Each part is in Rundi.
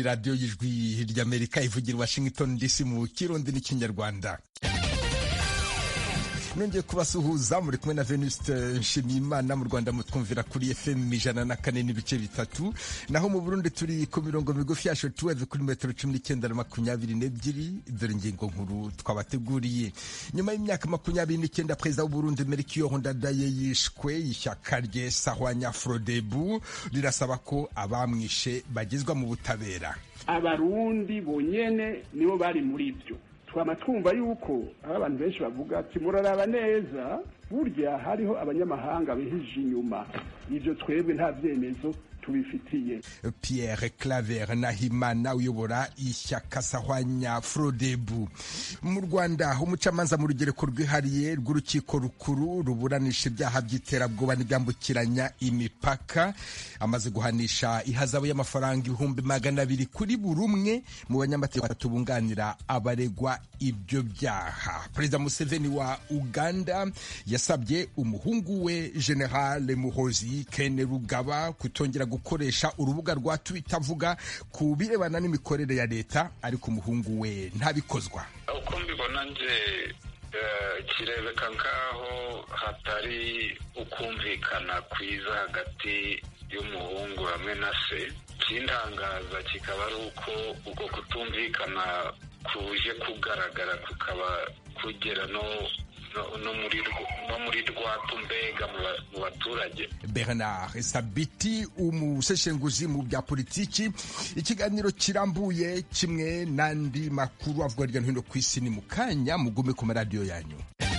ni radiyo y'ijwi ry'amerika ivugira washington dc mu kirundi n'ikinyarwanda nongeye kubasuhuza muri kumwe na venuste nshimiyimana mu rwanda mutwumvira kuri fm ijana na kane n'ibice bitatu naho mu burundi turi ku mirongo migufi ya shotuweve kuri metero cumi n'icyenda na makumyabiri n'ebyiri dore ingingo nkuru twabateguriye nyuma y'imyaka makumyabiri n'icyenda perezida w'uburundi melchior ndadaye yishwe ishyaka rye sahwanya frodebu rirasaba ko abamwishe bagezwa mu butabera abarundi bonyene nibo bari muri byo twama twumva yuko aho abantu benshi bavuga ati muraraba neza burya hariho abanyamahanga bihije inyuma ivyo twebwe nta vyemezo tubifitiye pierre claver nahimana uyobora ishyaka sahwanya frodebu mu rwanda umucamanza mu rugereko rwihariye rw'urukiko rukuru ruburanisha ibyaha by'iterabwoba n'ibyambukiranya imipaka amaze guhanisha ihazabu y'amafaranga ibihumbi magana abiri kuri buri umwe mu banyamategeko batatu bunganira abaregwa ibyo byaha perezida museveni wa uganda yasabye umuhungu we general muhozi kene rugaba kutongera gukoresha urubuga rwa twitter avuga ku birebana n'imikorere ya leta ariko umuhungu we ntabikozwa uko mbibona nje kirebeka nk'aho hatari ukumvikana kwiza hagati y'umuhungu hamwe na se ikintangaza kikaba ari uko uko kutumvikana kuje kugaragara kukaba kugera no no muri rwatu mbega mu baturage bernard sabiti umuseshenguzi mu bya politiki ikiganiro kirambuye kimwe n'andi makuru avuga hirya no hino ku isi ni mu kanya mugume ku maradiyo yanyu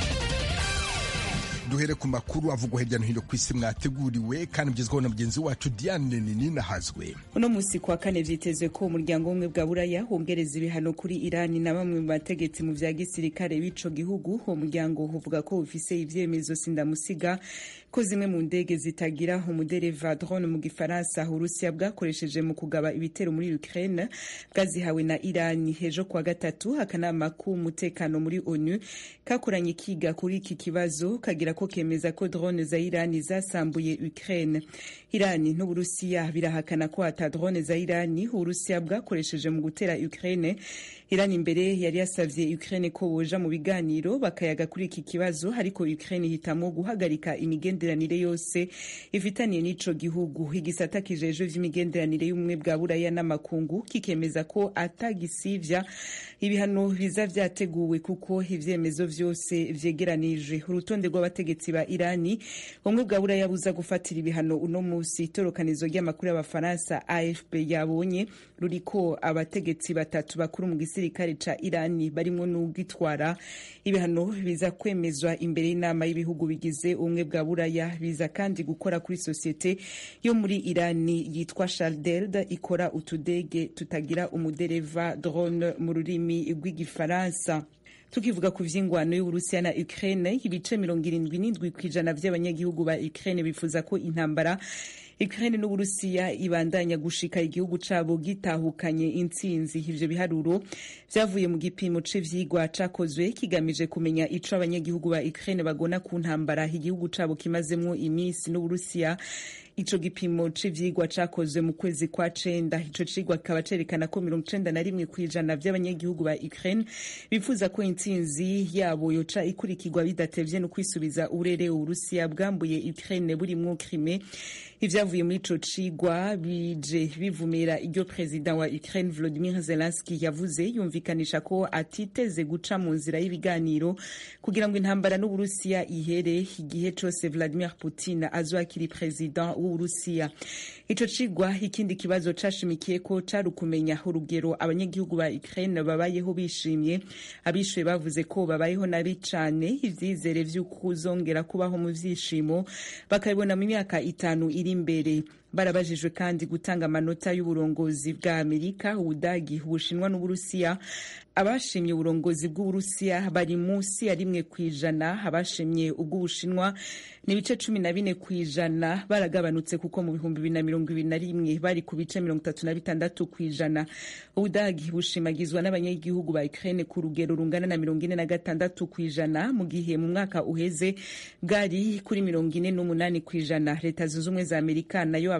duhere ku makuru avugwa hirya no hino ku isi mwateguriwe kandi mugezweho na mugenzi wacu diane nini nahazwe uno munsi kuwa kane vyitezwe ko umuryango w'ubumwe bwa buraya wongereza ibihano kuri irani na bamwe mu bategetsi mu vya gisirikare b'ico gihugu uwo muryango uvuga ko ufise ivyemezo sindamusiga ko zimwe mu ndege zitagira umudereva drone mu gifaransa urusiya bwakoresheje mu kugaba ibitero muri ukraine bwazihawe na irani ejo kuwa gatatu akanama k'umutekano muri onu kakoranye ikiga kuri iki kibazo kagira ko kemeza ko drone za irani zasambuye ukraine irani n'uburusiya birahakana ko ata drone za irani uburusiya bwakoresheje mu gutera ukraine irani imbere yari yasavye ukraine ko boja mu biganiro bakayaga kuri iki kibazo ariko ukraine hitamwo guhagarika imigenderanire yose ifitaniye n'ico gihugu igisata kijejwe vy'imigenderanire y'ubumwe bwa buraya n'amakungu kikemeza ko atagisivya ibihano biza vyateguwe kuko ivyemezo vyose vyegeranije urutonde rw'abategetsi ba irani ubumwe bwa buraya buza gufatira ibihano uno musi itorokanizo ry'amakuru y'abafaransa afp yabonye ruriko abategetsi batatu bakuru mu gisirikare ca irani barimwo n'ugitwara ibihano biza kwemezwa imbere y'inama y'ibihugu bigize ubumwe bwa buraya biza kandi gukora kuri sosiyete yo muri irani yitwa shaldeld ikora utudege tutagira umudereva drone mu rurimi rw'igifaransa tukivuga ku vy'ingwano y'uburusiya na ukraine ibice mirongo irindwi n'indwi kw'ijana vy'abanyagihugu ba ukraine bifuza ko intambara Ukraine n'Uburusiya ibandanya gushika igihugu cabo gitahukanye intsinzi ivyo biharuro vyavuye mu gipimo c'ivyigwa cakozwe kigamije kumenya ico abanyagihugu ba Ukraine bagona ku ntambara igihugu cabo kimazemwo imisi n'Uburusiya ico gipimo c'ivyigwa cakozwe mu kwezi kwa cenda ico cigwa kikaba cerekana ko mirongo icenda na rimwe kw'ijana vy'abanyagihugu ba Ukraine bifuza ko intsinzi yabo yoca ikurikirwa bidatevye no kwisubiza uburere Uburusiya bwambuye Ukraine burimwo Crimea ivyavuye muri ico cigwa bije bivumira iryo perezida wa Ukraine Volodymyr Zelensky yavuze yumvikanisha ko atiteze guca mu nzira y'ibiganiro kugira ngo intambara n'Uburusiya ihere igihe cose Vladimir Putin azwakiri perezida w'Uburusiya ico cigwa ikindi kibazo cashimikiye ko cari ukumenya urugero abanyagihugu ba Ukraine babayeho bishimye abishuye bavuze ko babayeho nabi cane ivyizere vy'ukuzongera kubaho mu vyishimo bakabibona mu myaka itanu iri imbere barabajijwe kandi gutanga amanota y'uburongozi bwa amerika ubudagi ubushinwa n'uburusiya abashimye uburongozi bw'uburusiya bari munsi ya rimwe ku ijana abashimye ubw'ubushinwa ni ibice cumi na bine ku ijana baragabanutse kuko mu bihumbi bibiri na mirongo ibiri na rimwe bari ku bice mirongo itatu na bitandatu ku ijana ubudagi bushimagizwa n'abanyagihugu ba ukraine ku rugero rungana na mirongo ine na gatandatu ku ijana mu gihe mu mwaka uheze bwari kuri mirongo ine n'umunani ku ijana leta zunze ubumwe za amerika nayo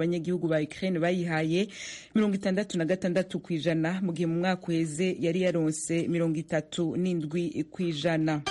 abanyagihugu ba Ukraine bayihaye mirongo itandatu na gatandatu ku ijana mu gihe mu mwaka uheze yari yaronse mirongo itatu n'indwi ku ijana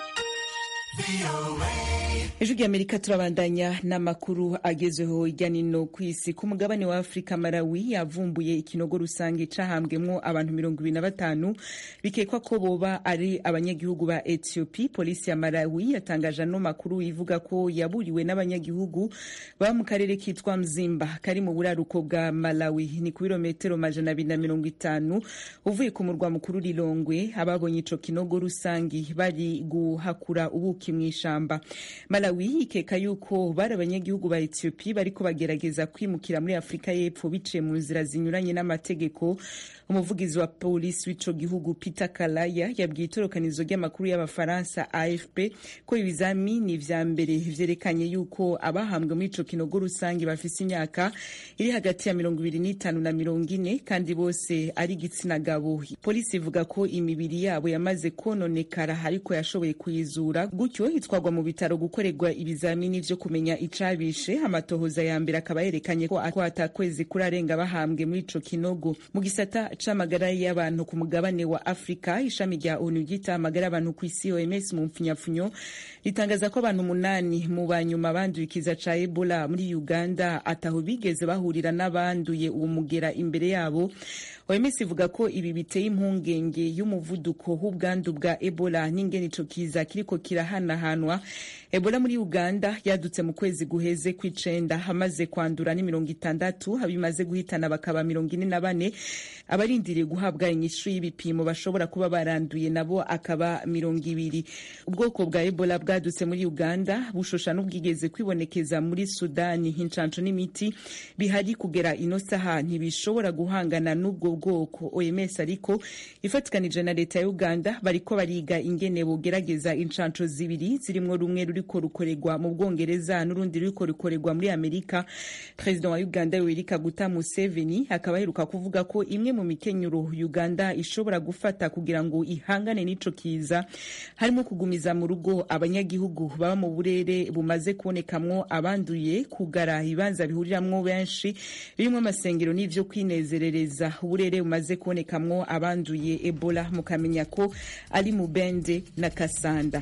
ejo ry'amerika turabandanya n'amakuru agezweho hirya nino ku isi ku mugabane wa afurika malawi yavumbuye ikinogo rusange cahambwemwo abantu mirongo ibiri na batanu bikekwa ko boba ari abanyagihugu ba ethiopie polisi ya malawi yatangaje ano makuru ivuga ko yaburiwe n'abanyagihugu baba mu karere kitwa mzimba kari mu buraruko bwa malawi ni ku birometero majana abiri na mirongo itanu uvuye ku murwa mukuru rirongwe ababonye ico kinogo rusange bari guhakura ubuki mw'ishamba malawi ikeka yuko bari abanyagihugu ba ethiopie bariko bagerageza kwimukira muri afurika y'epfo biciye mu nzira zinyuranye n'amategeko umuvugizi wa polisi w'ico gihugu peter kalaya yabwiye itorokanizo ry'amakuru y'abafaransa afp ko ibizamini vya mbere vyerekanye yuko abahambwe muri ico kinogo rusange bafise imyaka iri hagati ya mirongo ibiri n'itanu na mirongo ine kandi bose ari igitsina gabo polisi ivuga ko imibiri yabo yamaze kononekara ariko yashoboye kuyizura gutyo itwarwa mu bitaro gukorerwa ibizamini vyo kumenya icabishe amatohoza ya mbere akaba yerekanye ko atakwezi kurarenga bahambwe muri ico kinogo mu gisata c'amagara y'abantu ku mugabane wa afurika ishami rya onu ryita amagara y'abantu ku isi oms mu mpfunyapfunyo ritangaza ko abantu umunani mu banyuma banduye ikiza ca ebola muri uganda ataho bigeze bahurira n'abanduye uwo mugera imbere yabo oms ivuga ko ibi biteye impungenge y'umuvuduko w'ubwandu bwa ebola n'ingene ico kiza kiriko kirahanahanwa ebola muri uganda yadutse mu kwezi guheze kw'icenda hamaze kwandura ni mirongo itandatu abimaze guhitana bakaba mirongo ine na bane abarindiriye guhabwa inyishu y'ibipimo bashobora kuba baranduye nabo akaba mirongo ibiri ubwoko bwa ebola bwadutse muri uganda bushosha n'ubwigeze kwibonekeza muri sudani incanco n'imiti bihari kugera ino saha ntibishobora guhangana n'ubwo bwoko oms ariko ifatikanije na leta ya uganda bariko bariga ingene bogerageza incanco zibiri zirimwo rumwe ruriko rukorerwa mu bwongereza n'urundi ruriko rukorerwa muri amerika perezida wa uganda yoweri kaguta museveni akaba aheruka kuvuga ko imwe mu mikenyuro uganda ishobora gufata kugira ngo ihangane n'ico kiza harimo kugumiza mu rugo abanyagihugu baba mu burere bumaze kubonekamwo abanduye kugara ibibanza bihuriramwo benshi birimo amasengero n'ivyo kwinezerereza uburere bumaze kubonekamwo abanduye ebola mukamenya ko ari mu bende na kasanda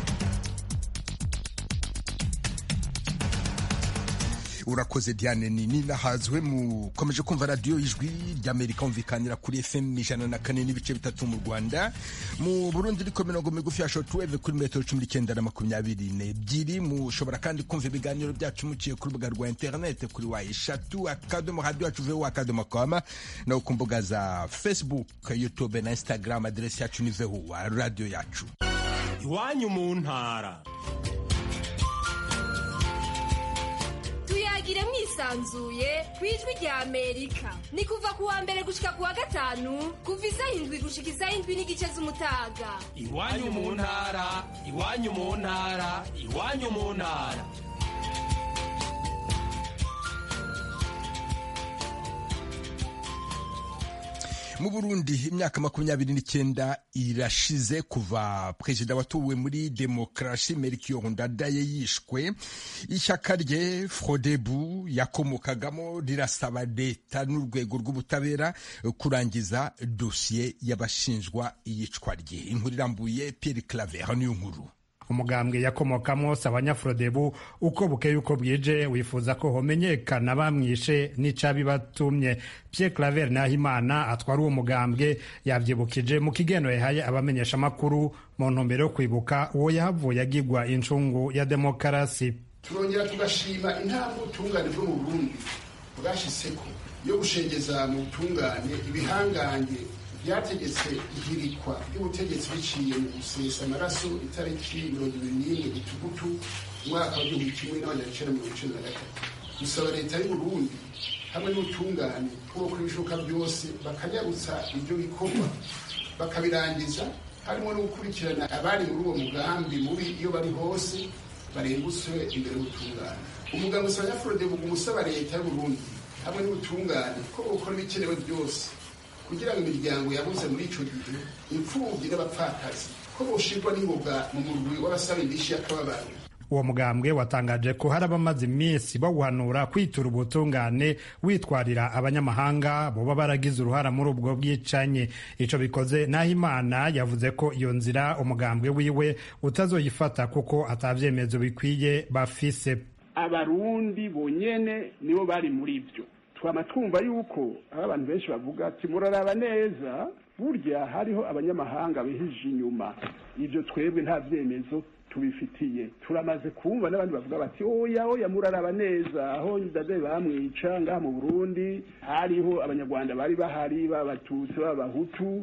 urakoze diane nini nahazwe mukomeje kumva radiyo ijwi ry'amerika humvikanira kuri fm ijana na kane n'ibice bitatu mu rwanda mu burundi riko mirongo migufi ya shortwave kuri metero cumi n'icyenda na makumyabiri n'ebyiri mushobora kandi kumva ibiganiro byacu muciye ku rubuga rwa interinete kuri wa eshatu akadomo radiyo yacu vewo akadomo koma no ku mbuga za facebook youtube na instagram aderesi yacu ni vewo radiyo yacu iwanyu mu ntara tuyagire mwisanzuye ku ijwi rya amerika ni kuva ku wa mbere gushika ku wa gatanu kuva isaha indwi gushika isaha indwi n'igice z'umutaga iwanyu mu ntara iwanyu mu ntara iwanyu mu ntara mu burundi imyaka makumyabiri n'icyenda irashize kuva perezida watowe muri demokarasi melchior ndadaye yishwe ishyaka rye frodebu yakomokagamo rirasaba leta n'urwego rw'ubutabera kurangiza dosiye y'abashinjwa iyicwa rye inkuru irambuye pierre claver niyo nkuru umugambwe yakomokamo sabanyafurodebu uko bukeye uko bwije wifuza ko homenyekana bamwishe n'icabibatumye Pierre Claver Nahimana atwara uwo mugambwe yavyibukije mu kigeno yahaye abamenyesha amakuru mu ntumbero yo kwibuka uwo yahavuye agirwa incungu ya demokarasi turongera tugashima intambwe ubutungane bwo mu burundi bwashitseko yo gushengeza mu butungane ibihangange byategetse ihirikwa ry'ubutegetsi biciye mu gusesa amaraso itariki mirongo ibiri n'imwe gitugutu umwaka wa gihumbi kimwe n'amajana icenda mirongo icenda na gatatu gusaba leta y'uburundi hamwe n'ubutungane bwo gukora ibishoboka byose bakanyarutsa ibyo bikorwa bakabirangiza harimo no gukurikirana abari muri uwo mugambi mubi iyo bari hose barengutswe imbere y'ubutungane umugambi usaba nyafurode buguma usaba leta y'uburundi hamwe n'ubutungane ko bukora ibikenewe byose kugira ngo imiryango yabuze muri ico gihe imfubyi n'abapfakazi ko boshirwa n'ingoga mu murwi w'abasaba indishyi y'akababaro uwo mugambwe watangaje ko hari abamaze iminsi bawuhanura kwitura ubutungane witwarira abanyamahanga boba baragize uruhara muri ubwo bwicanyi ico bikoze naho imana yavuze ko iyo nzira umugambwe wiwe utazoyifata kuko atavyemezo bikwiye bafise abarundi bonyene nibo bari muri byo twama twumva yuko aho abantu benshi bavuga ati muraraba neza burya hariho abanyamahanga bihije inyuma ibyo twebwe nta byemezo tubifitiye turamaze kumva n'abandi bavuga bati oya oya muraraba neza aho ndade bamwica ngaha mu burundi hariho abanyarwanda bari bahari b'abatutsi b'abahutu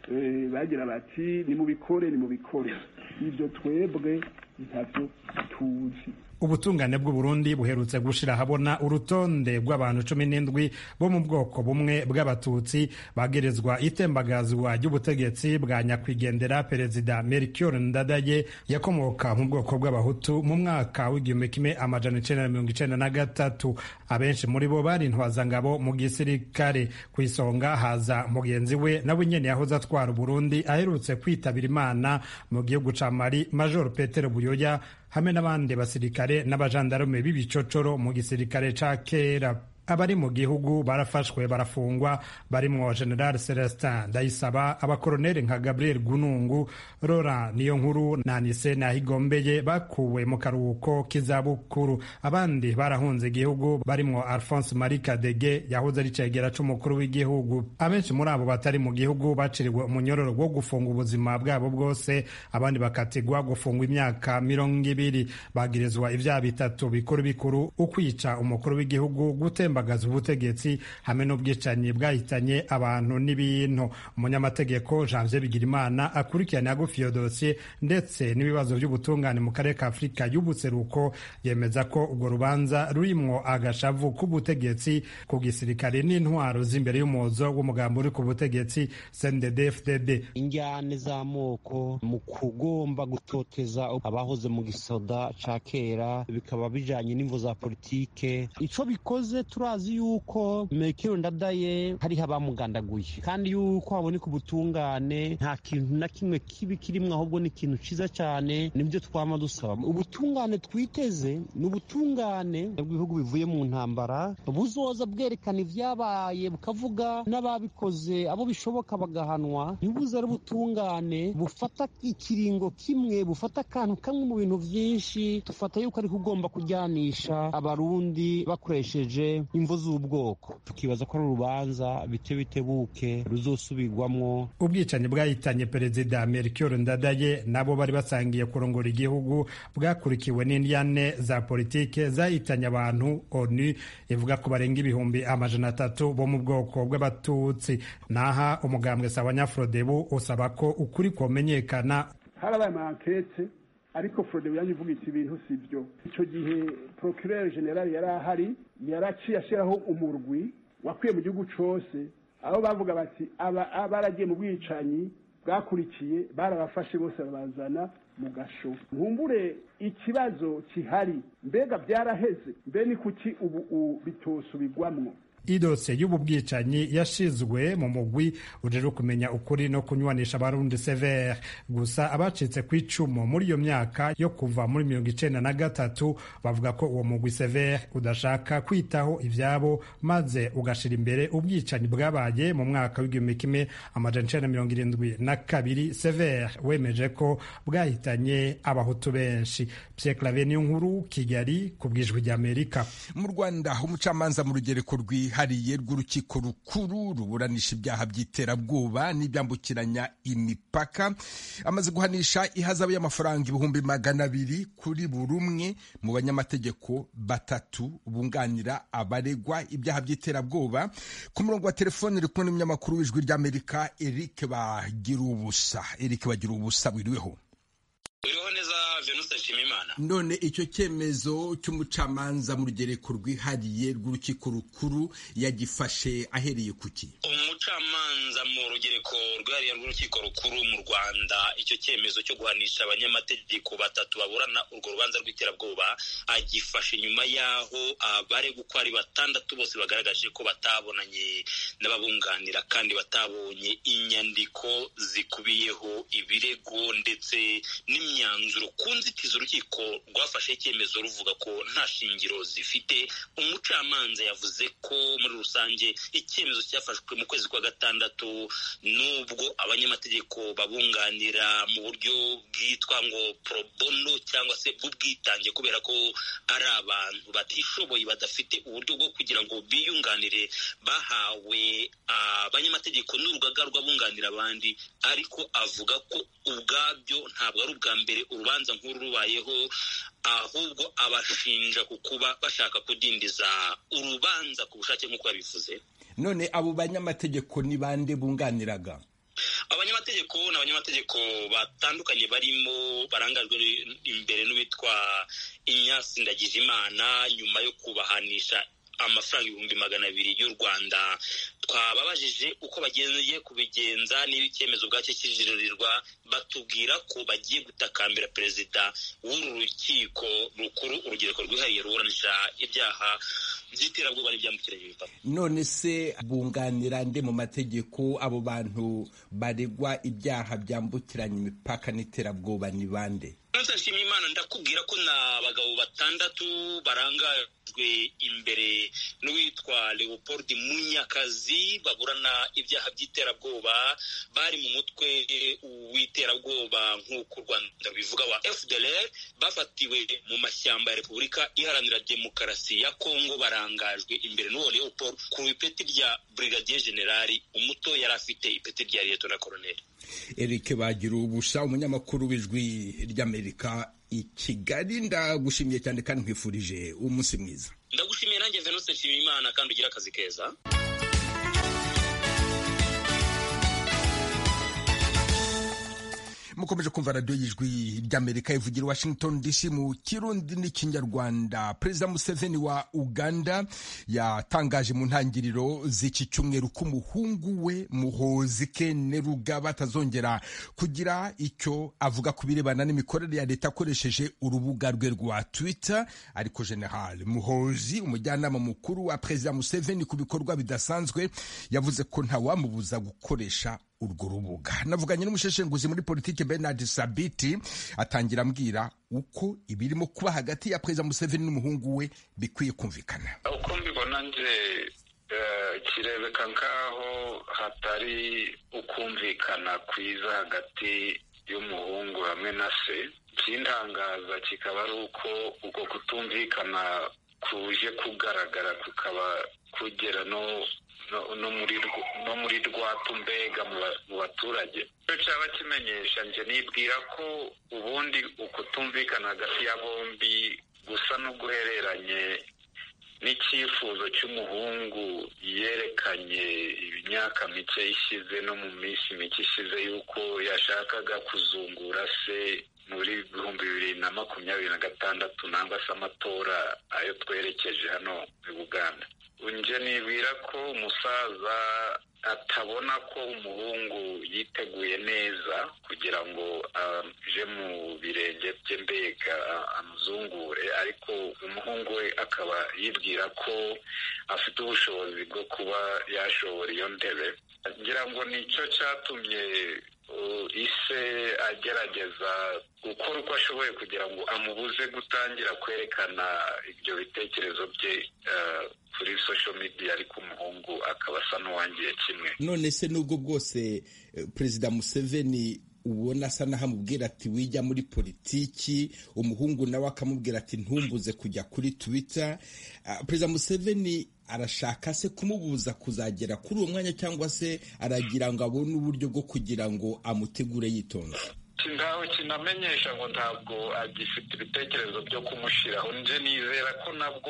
bagira bati nimubikore nimubikore ibyo twebwe ntabyo tuzi ubutungane bw'uburundi buherutse gushira ahabona urutonde rw'abantu cumi n'indwi bo mu bwoko bumwe bw'abatutsi bagerezwa itembagazwa ry'ubutegetsi bwa nyakwigendera perezida melchior ndadaye yakomoka mu bwoko bw'abahutu mu mwaka w'igihumbi kimwe amajana icenda na mirongo icenda na gatatu abenshi muri bo bari intwazangabo mu gisirikare ku isonga haza mugenzi we nawe nyene yahoze atwara uburundi aherutse kwitabira imana mu gihugu ca mali major petero buyoya hamwe n'abandi basirikare n'abajandarume b'ibicocoro mu gisirikare ca kera abari mu gihugu barafashwe barafungwa barimwo general celestin ndayisaba abakoroneli nka gabriel gunungu rora niyo nkuru na nise nahigombeye bakuwe mu karuhuko k'izabukuru abandi barahunze igihugu barimwo alphonse marie kadege yahoze ari cegera c'umukuru w'igihugu abenshi muri abo batari mu gihugu baciriwe umunyororo wo gufunga ubuzima bwabo bwose abandi bakatigwa gufungwa imyaka mirongo ibiri bagirizwa ivyaha bitatu bikuru bikuru ukwica umukuru w'igihugu gutemba gutembagaza ubutegetsi hamwe n'ubwicanyi bwahitanye abantu n'ibintu umunyamategeko janvier bigirimana akurikirana hagufi iyo dosiye ndetse n'ibibazo by'ubutungane mu karere ka afurika y'ubuseruko yemeza ko urwo rubanza rurimwo agashavu k'ubutegetsi ku gisirikare n'intwaro z'imbere y'umuzo w'umugambi uri ku butegetsi cndd injyane z'amoko mu kugomba gutoteza abahoze mu gisoda ca kera bikaba bijanye n'imvo za politike ico bikoze turazi yuko mekero ndadaye hariho abamugandaguye kandi yuko haboneka ubutungane nta kintu na kimwe kibi kirimwo ahubwo ni ikintu ciza cyane nibyo twama dusaba ubutungane twiteze ni ubutungane bw'ibihugu bivuye mu ntambara buzoza bwerekana ivyabaye bukavuga n'ababikoze abo bishoboka bagahanwa ntibuze ari ubutungane bufata ikiringo kimwe bufata akantu kamwe mu bintu vyinshi dufata yuko ariko ugomba kujyanisha abarundi bakoresheje imvo z'ubwoko tukibaza ko ari urubanza bite bitebuke ruzosubirwamwo ubwicanyi bwahitanye perezida melchior ndadaye nabo bari basangiye kurongora igihugu bwakurikiwe n'indyane za politike zahitanye abantu onu ivuga ko barenga ibihumbi amajana atatu bo mu bwoko bw'abatutsi naha umugambwe sabanyafrodebu usaba ko ukuri komenyekana harabaye amankete ariko frodebu yanjye ivuga iti ibintu si byo icyo gihe procureur general yari ahari yaraciye ashyiraho umurwi wakwiye mu gihugu cyose aho bavuga bati aba baragiye mu bwicanyi bwakurikiye barabafashe bose babazana mu gasho nkumbure ikibazo kihari mbega byaraheze mbe ni kuki ubu bitosubirwamwo idose y'ubu bwicanyi yashizwe mu mugwi ujejwe kumenya ukuri no kunywanisha abarundi severe gusa abacitse ku icumu muri iyo myaka yo kuva muri mirongo icenda na gatatu bavuga ko uwo mugwi severe udashaka kwitaho ivyabo maze ugashira imbere ubwicanyi bwabaye mu mwaka w'igihumbi kimwe amajana icenda mirongo irindwi na kabiri severe wemeje ko bwahitanye abahutu benshi pierre claver niyo nkuru kigali ku bwijwi ry'amerika mu rwanda umucamanza mu rugereko rwi rwihariye rw'urukiko rukuru ruburanisha ibyaha by'iterabwoba n'ibyambukiranya imipaka amaze guhanisha ihazabu y'amafaranga ibihumbi magana abiri kuri buri umwe mu banyamategeko batatu bunganira abaregwa ibyaha by'iterabwoba ku murongo wa telefoni uri kumwe n'umunyamakuru w'ijwi ry'amerika eric bagira ubusa eric bagira ubusa wiriweho uriho neza venuste nshimimana none icyo cyemezo cy'umucamanza mu rugereko rwihariye rw'urukiko rukuru yagifashe ahereye ku ki umucamanza mu rugereko rwihariye rw'urukiko rukuru mu rwanda icyo cyemezo cyo guhanisha abanyamategeko batatu baburana urwo rubanza rw'iterabwoba agifashe nyuma y'aho abaregwa uko ari batandatu bose bagaragaje ko batabonanye n'ababunganira kandi batabonye inyandiko zikubiyeho ibirego ndetse n'imyanzuro ku ku nzitizi urukiko rwafashe icyemezo ruvuga ko nta shingiro zifite umucamanza yavuze ko muri rusange icyemezo cyafashwe mu kwezi kwa gatandatu n'ubwo abanyamategeko babunganira mu buryo bwitwa ngo pro bono cyangwa se bw'ubwitange kubera ko ari abantu batishoboye badafite uburyo bwo kugira ngo biyunganire bahawe abanyamategeko n'urugaga rw'abunganira abandi ariko avuga ko ubwabyo ntabwo ari ubwa mbere urubanza nk'uru rubayeho ahubwo abashinja ku kuba bashaka kudindiza urubanza ku bushake nk'uko yabivuze none abo banyamategeko ni bande bunganiraga abanyamategeko ni abanyamategeko batandukanye barimo barangajwe imbere n'uwitwa inyasi ndagijimana nyuma yo kubahanisha amafaranga ibihumbi magana abiri y'u rwanda twababajije uko bagiye kubigenza niba icyemezo ubwacyo kijiririrwa batubwira ko bagiye gutakambira perezida w'uru rukiko rukuru urugereko rwihariye ruburanisha ibyaha by'iterabwoba n'ibyambukiranya imipaka none se bunganira nde mu mategeko abo bantu baregwa ibyaha byambukiranya imipaka n'iterabwoba ni bande nshimye imana ndakubwira ko ni abagabo batandatu barangajwe imbere n'uwitwa leopold munyakazi baburana ibyaha by'iterabwoba bari mu mutwe w'iterabwoba nk'uko u rwanda rubivuga wa fdr bafatiwe mu mashyamba ya repubulika iharanira demokarasi ya kongo barangajwe imbere n'uwo leopold ku ipeti rya brigadier generali umuto yari afite ipeti rya liyetona koroneli eric bagira ubusa umunyamakuru w'ijwi ry'amerika i kigali ndagushimiye cyane kandi nkwifurije umunsi mwiza ndagushimiye nanjye venuse nshimiyimana kandi ugire akazi keza mukomeje kumva radiyo y'ijwi ry'amerika ivugira washington dc mu kirundi n'ikinyarwanda perezida museveni wa uganda yatangaje mu ntangiriro z'iki cyumweru ko umuhungu we muhozi kene rugaba atazongera kugira icyo avuga ku birebana n'imikorere ya leta akoresheje urubuga rwe rwa twitter ariko general muhozi umujyanama mukuru wa perezida museveni ku bikorwa bidasanzwe yavuze ko ntawamubuza gukoresha urwo rubuga navuganye n'umusheshenguzi muri politiki Bernard Sabiti atangira ambwira uko ibirimo kuba hagati ya perezida Museveni n'umuhungu we bikwiye kumvikana uko mbibona nje kirebeka nk'aho hatari ukumvikana kwiza hagati y'umuhungu hamwe na se ikintangaza kikaba ari uko uko kutumvikana kuje kugaragara kukaba kugera no no muri rwatu mbega mu baturage icyo cyaba kimenyesha njye nibwira ko ubundi ukutumvikana hagati ya bombi gusa n'uguhereranye n'icyifuzo cy'umuhungu yerekanye imyaka mike ishize no mu minsi mike ishize y'uko yashakaga kuzungura se muri ibihumbi bibiri na makumyabiri na gatandatu nangwa se amatora ayo twerekeje hano i buganda nje nibwira ko umusaza atabona ko umuhungu yiteguye neza kugira ngo aje mu birenge bye mbega amuzungure ariko umuhungu we akaba yibwira ko afite ubushobozi bwo kuba yashobora iyo ntebe ngira ngo nicyo cyatumye ise agerageza gukora uko ashoboye kugira ngo amubuze gutangira kwerekana ibyo bitekerezo bye kuri social media ariko umuhungu akaba asa n'uwangiye kimwe none se nubwo bwose perezida museveni ubona asa naho amubwira ati wijya muri politiki umuhungu nawe akamubwira ati ntumbuze kujya kuri twitter perezida museveni arashaka se kumubuza kuzagera kuri uwo mwanya cyangwa se aragira ngo abone uburyo bwo kugira ngo amutegure yitonze ntawe kinamenyesha ngo ntabwo agifite ibitekerezo byo kumushyiraho nje nizera ko nabwo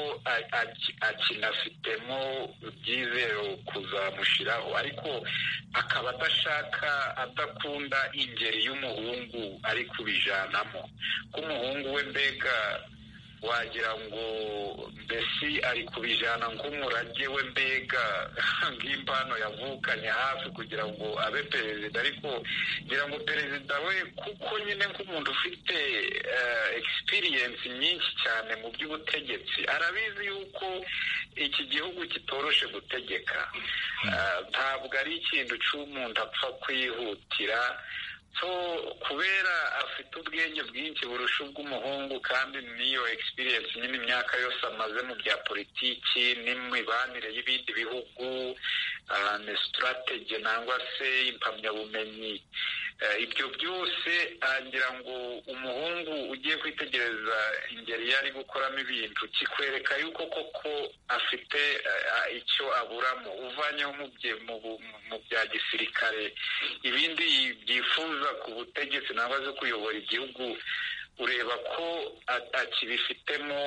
akinafitemo ibyizero kuzamushyiraho ariko akaba adashaka adakunda ingeri y'umuhungu ari kubijanamo ko umuhungu we mbega wagira ngo mbese ari kubijana nk'umurage we mbega nk'impano yavukanye hafi kugira ngo abe perezida ariko ngira ngo perezida we kuko nyine nk'umuntu ufite egisipiriyensi nyinshi cyane mu by'ubutegetsi arabizi yuko iki gihugu kitoroshe gutegeka ntabwo ari ikintu cy'umuntu apfa kwihutira so kubera afite ubwenge bwinshi burusha ubw'umuhungu kandi n'iyo experience nyine imyaka yose amaze mu bya politiki n'imibanire y'ibindi bihugu ni strategy nangwa se impamyabumenyi ibyo byose agira ngo umuhungu ugiye kwitegereza ingeri yari gukoramo ibintu kikwereka yuko koko afite icyo aburamo uvanyeho mu bya gisirikare ibindi byifuza ku butegetsi nangwa se kuyobora igihugu ureba ko akibifitemo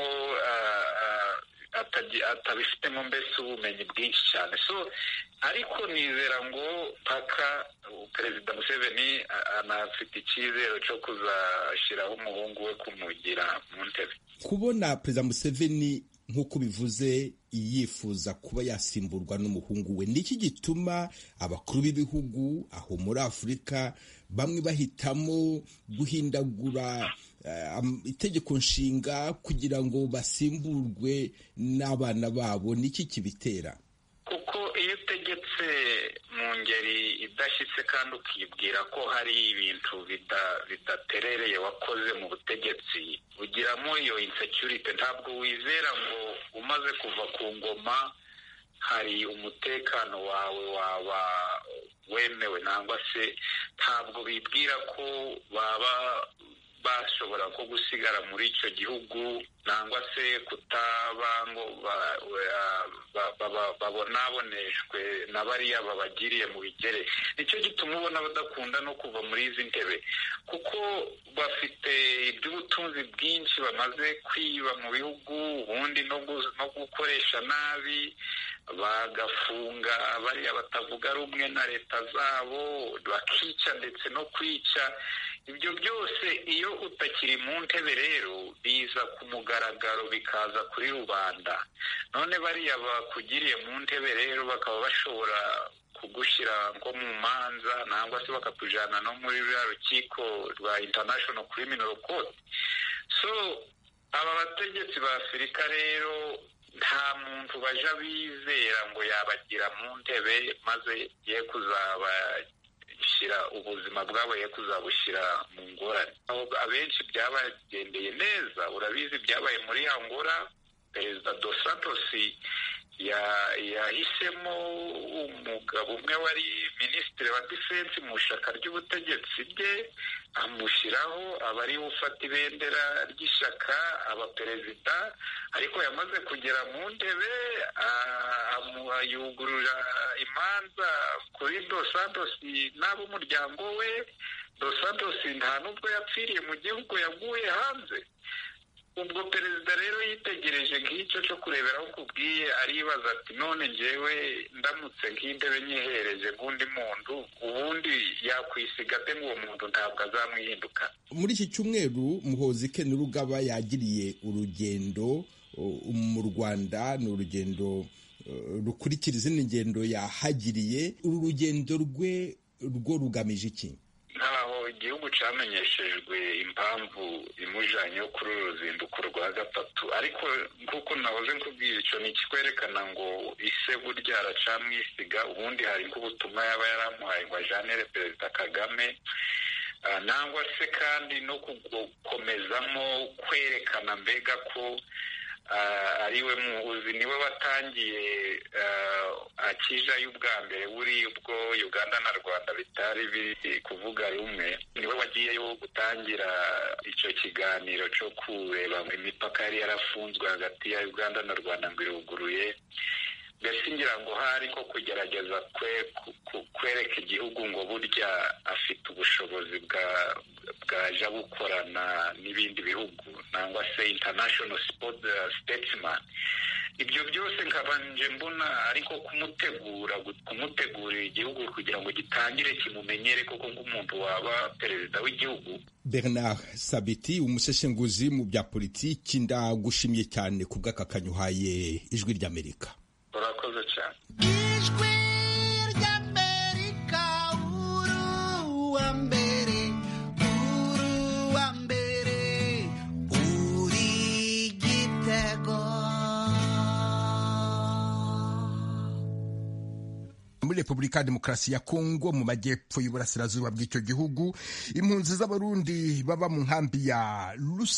atabifitemo mbese ubumenyi bwinshi cyane so ariko nizera ngo mpaka perezida museveni anafite icyizere cyo kuzashyiraho umuhungu we kumugira mu ntebe kubona perezida museveni nk'uko bivuze yifuza kuba yasimburwa n'umuhungu we niki gituma abakuru b'ibihugu aho muri afurika bamwe bahitamo guhindagura itegeko nshinga kugira ngo basimburwe n'abana babo niki kibitera kuko iyo utegetse mu ngeri idashyitse kandi ukibwira ko hari ibintu bidaterereye wakoze mu butegetsi ugiramo iyo insecurity ntabwo wizera ngo umaze kuva ku ngoma hari umutekano wawe waba wemewe nangwa se ntabwo bibwira ko baba bashobora ko gusigara muri icyo gihugu nangwa se kutaba ngo babonaboneshwe na bariya babagiriye mu bigere nicyo gituma ubona badakunda no kuva muri izi ntebe kuko bafite iby'ubutunzi bwinshi bamaze kwiba mu bihugu ubundi no gukoresha nabi bagafunga bariya batavuga rumwe na leta zabo bakica ndetse no kwica ibyo byose iyo utakiri mu ntebe rero biza ku mugaragaro bikaza kuri rubanda none bariya bakugiriye mu ntebe rero bakaba bashobora kugushyira nko mu manza nangwa se bakakujyana no muri ruriya rukiko rwa international criminal court so aba bategetsi ba afurika rero nta muntu baja bizera ngo yabagira mu ntebe maze ye kuzaba shyira ubuzima bwabo ye kuzabushyira mu ngorane abenshi byabagendeye neza urabizi byabaye muri angora perezida dos santos yahisemo umugabo umwe wari minisitiri wa defense mu ishyaka ry'ubutegetsi bwe amushyiraho aba ariwe ufata ibendera ry'ishyaka aba perezida ariko yamaze kugera mu ntebe yugurura imanza kuri dos santos n'ab'umuryango we dos santos nta n'ubwo yapfiriye mu gihugu yaguye hanze ubwo perezida rero yitegereje nk'icyo cyo kureberaho kubwiye aribaza ati none ngewe ndamutse nk'intebe nyihereje nk'undi muntu ubundi yakwisiga ate ngo uwo muntu ntabwo azamwihinduka muri iki cyumweru muhozi ken rugaba yagiriye urugendo mu rwanda ni urugendo rukurikira izindi ngendo yahagiriye uru rugendo rwe rwo rugamije iki ntaho igihugu cyamenyeshejwe impamvu imujyanye kuri uru ruzinduko rwa gatatu ariko nk'uko nahoze nkubwira icyo ni ikikwerekana ngo ise burya aracamwisiga ubundi hari nk'ubutumwa yaba yaramuhaye ngo ajyanire perezida kagame nangwa se kandi no gukomezamo kwerekana mbega ko ariwe muhuzi niwe watangiye akijayo ubwa mbere buri ubwo uganda na rwanda bitari biri kuvuga rumwe niwe wagiyeyo gutangira icyo kiganiro cyo kureba imipaka yari yarafunzwe hagati ya uganda na rwanda ngo iruguruye mbese ngira ngo hari nko kugerageza kwereka igihugu ngo burya afite ubushobozi bwaja bukorana n'ibindi bihugu nangwa se international statesman ibyo byose nkabanje mbona ariko kumutegura kumutegurira igihugu kugira ngo gitangire kimumenyere koko nk'umuntu waba perezida w'igihugu bernard sabiti umuseshenguzi mu bya politiki ndagushimye cyane ku bw'akakanyu uhaye ijwi ry'amerika urakoze cyane ijwi ry'amerika uru wa mbere uru wa mbere uri gitego muri repubulika ya demokarasi ya kongo mu majyepfo y'uburasirazuba bw'icyo gihugu impunzi z'abarundi baba mu nkambi ya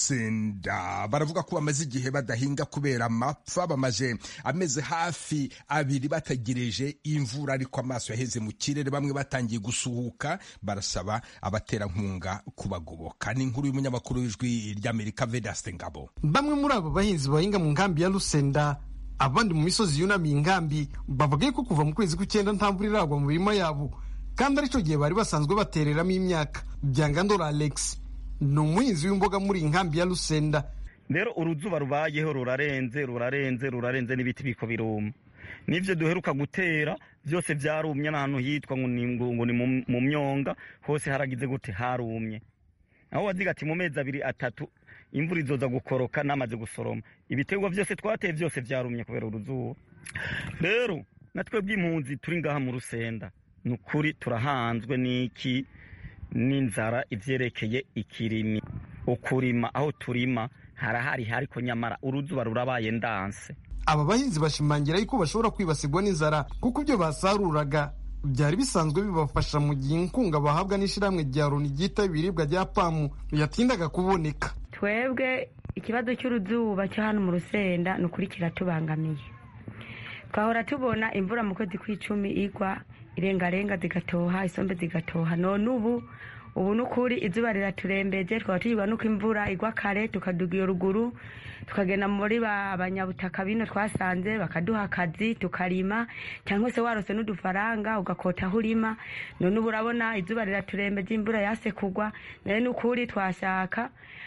lusenda baravuga ko bamaze igihe badahinga kubera amapfa bamaze amezi hafi abiri bategereje imvura ariko amaso yaheze mu kirere bamwe batangiye gusuhuka barasaba abaterankunga kubagoboka ni inkuru y'umunyamakuru w'ijwi ry'amerika vedaste ngabo bamwe muri abo bahinzi bahinga mu nkambi ya lusenda abandi mu misozi yunamiye inkambi bavuga ko kuva mu kwezi kw'icyenda nta mvura iragwa mu mirima yabo kandi aricyo gihe bari basanzwe batereramo imyaka byangandora alex ni umuhinzi w'imboga muri iyi nkambi ya lusenda rero uruzuba rubayeho rurarenze rurarenze rurarenze n'ibiti biko biruma n'ibyo duheruka gutera byose byarumye n'ahantu hitwa ngo ni mu myonga hose haragize gute harumye aho waziga ati mu mezi abiri atatu imvura izoza gukoroka namaze gusoroma ibiterwa byose twateye byose byarumye kubera uruzuba rero natwe bw'impunzi turi ngaha mu rusenda ni ukuri turahanzwe n'iki n'inzara ibyerekeye ikirimi ukurima aho turima harahari ariko nyamara uruzuba rurabaye ndanse aba bahinzi bashimangira yuko bashobora kwibasirwa n'inzara kuko ibyo basaruraga byari bisanzwe bibafasha mu gihe inkunga bahabwa n'ishyirahamwe rya loni ryita ibiribwa rya pamu yatindaga kuboneka twebwe ikibazo cy'uruzuba cyo hano mu rusenda ni ukuri kiratubangamiye twahora tubona imvura mu kwezi kw'icumi igwa irengarenga zigatoha isombe zigatoha none ubu ubu ni ukuri izuba riraturembeje twaba tugirwa nuko imvura igwa kare tukaduga iyo ruguru tukagenda muri ba banyabutaka bino twasanze bakaduha akazi tukarima cyangwa se warose n'udufaranga ugakota aho urima none ubu urabona izuba riraturembeje imvura yase kugwa nayo ni ukuri twashaka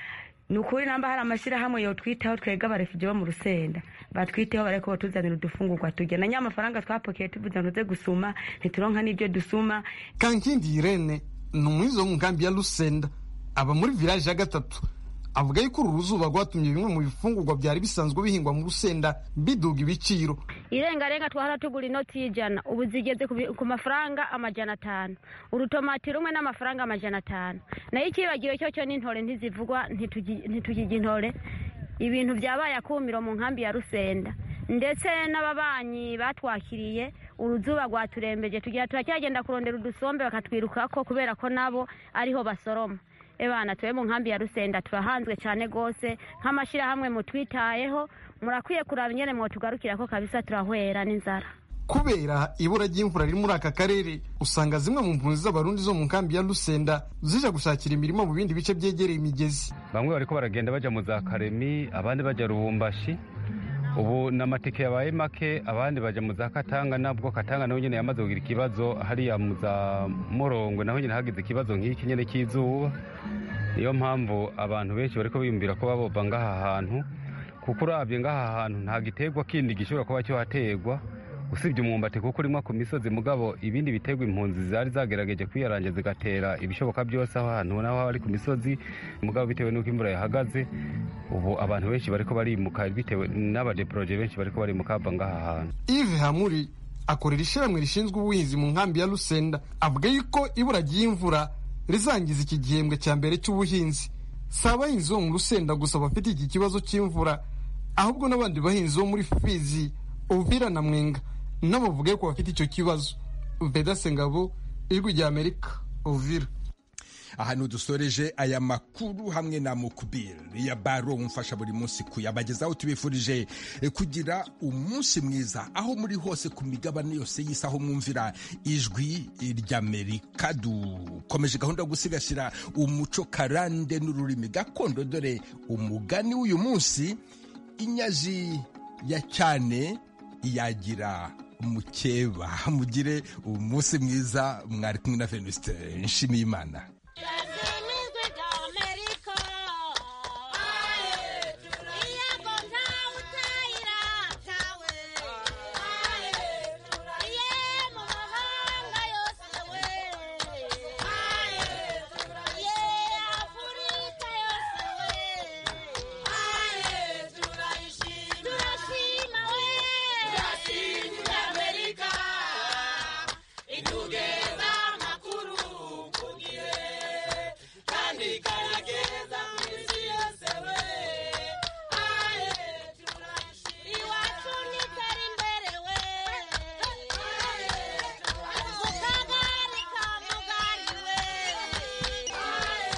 ni ukuri namba hari amashyirahamwe yotwitaho twega abarefugee bo mu rusenda batwiteho bareko batuzanira udufungurwa turya na nyamafaranga twapokeye tuvuze ngo tuze gusuma ntituronka n'ibyo dusuma kankindi irene ni umuhinzi wo mu nkambi ya lusenda aba muri village ya gatatu avuga yuko uru ruzuba rwatumye bimwe mu bifungurwa byari bisanzwe bihingwa mu rusenda biduga ibiciro irengarenga twahora tugura inoti y'ijana ubu zigeze ku mafaranga amajana atanu urutomati rumwe n'amafaranga amajana atanu nayo icyibagiro cyo cyo n'intore ntizivugwa ntitugijya intore ibintu byabaye akumiro mu nkambi ya rusenda ndetse n'ababanyi batwakiriye uruzuba rwaturembeje tugira turacyagenda kurondera udusombe bakatwirukako kubera ko nabo ariho basoroma ebana tube mu nkambi ya rusenda turahanzwe cyane rwose nk'amashyirahamwe mutwitayeho murakwiye kuraba ingene mwotugarukira ko kabisa turahwera n'inzara kubera ibura ry'imvura riri muri aka karere usanga zimwe mu mpunzi z'abarundi zo mu nkambi ya rusenda zija gushakira imirimo mu bindi bice byegereye imigezi bamwe bariko baragenda baja mu za karemi abandi baja rubumbashi ubu n'amatike yabaye make abandi baja mu za katanga nabwo katanga naho nyene yamaze kugira ikibazo hariya mu za morongwe naho nyene hagize ikibazo nk'iki nyene cy'izuba niyo mpamvu abantu benshi bariko biyumvira ko babova ngaha hantu kuko uravye ngaha hantu nta giterwa kindi gishobora kuba cyohaterwa usibye umwumbati kuko urimwa ku misozi mugabo ibindi biterwa impunzi zari zagerageje kwiyaranja zigatera ibishoboka byose aho hantu naho ari ku misozi mugabo bitewe n'uko imvura yahagaze ubu abantu benshi bariko barimuka bitewe n'abadeporoje benshi bariko barimuka bava ngaha hantu ive hamuri akorera ishyirahamwe rishinzwe ubuhinzi mu nkambi ya rusenda avuga yuko ibura ry'imvura rizangiza iki gihembwe cya mbere cy'ubuhinzi si abahinzi bo mu rusenda gusa bafite iki kibazo cy'imvura ahubwo n'abandi bahinzi bo muri fizi uvira na mwenga nabo bavuga ko bafite icyo kibazo vedase ngabo ijwi rya amerika uvira ahantu dusoreje aya makuru hamwe na mukubiri ya baro umfasha buri munsi kuyabagezaho tubifurije kugira umunsi mwiza aho muri hose ku migabane yose y'isi aho mwumvira ijwi ry'amerika dukomeje gahunda yo gusigasira umuco karande n'ururimi gakondo dore umugani w'uyu munsi inyaji ya cyane yagira mukeba mugire umunsi mwiza mwari kumwe na venuste nshimiyimana